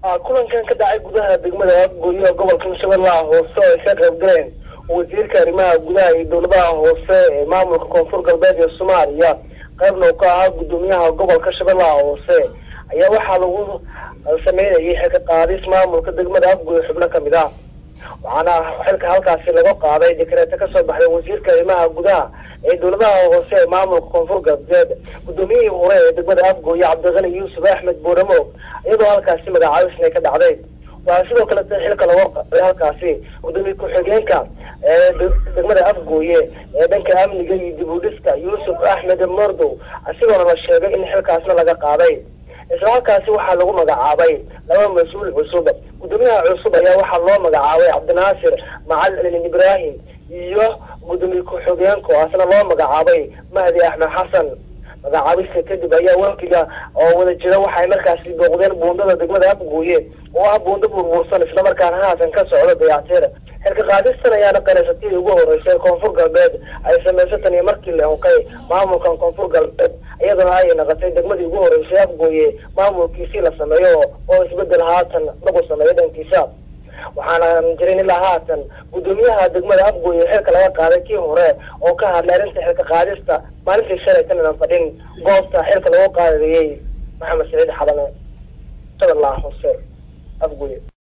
kulankan ka dhacay gudaha degmada afgooye gobolka shabeellaha hoose oo ay ka qayb galeen wasiirka arrimaha gudaha iyo dowladaha hoose ee maamulka koonfur galbeed ee soomaaliya qaybna uu ka ahaa guddoomiyaha gobolka shabeellaha hoose ayaa waxaa lagu sameynayay xilka qaadis maamulka degmada afgooye xubno kamid ah waxaana xilka halkaasi laga qaaday dekreeto kasoo baxday wasiirka arrimaha gudaha ee dowladaha hoose ee maamulka koonfur galbeed guddoomiyihii hore ee degmada afgooye cabdiqani yuusuf axmed booramo iyadoo halkaasi magacaabisna ka dhacday waxaa sidoo kale xilka laga qaaday halkaasi gudoomiye ku-xigeenka ee degmada afgooye ee dhanka amniga iyo dib u dhiska yuusuf axmed mordow isagoona la sheegay in xilkaasna laga qaaday isla halkaasi waxaa lagu magacaabay laba mas-uul cusub guddoomiyaha cusub ayaa waxaa loo magacaabay cabdinaasir macalin ibraahim iyo gudoomiye ku-xigeenku asna loo magacaabay mahdi axmed xasan magacaabista kadib ayaa wakiga oo wada jira waxay markaasi booqdeen buundada degmada afgooye oo ah buundo burbursan islamarkaana haatan ka socda dayactir xilka qaadistan ayaana qanaysatadii ugu horeysay koonfur galbeed ay sameysay tan iyo markii la hunkay maamulkan koonfur galbeed iyadoo ay naqatay degmadii ugu horeysay afgooye maamulkiisii la sameeyo oo isbedel haatan lagu sameeyo dhankiisa waxaana jirin ilaa haatan guddoomiyaha degmada afgooye xilka laga qaaday kii hore oo ka hadlay arrinta xilka qaadista maalintii shalaytan inan fadhin goobta xilka lagu qaadayey maxamed saciid xalane shabeellaha hoose afgooye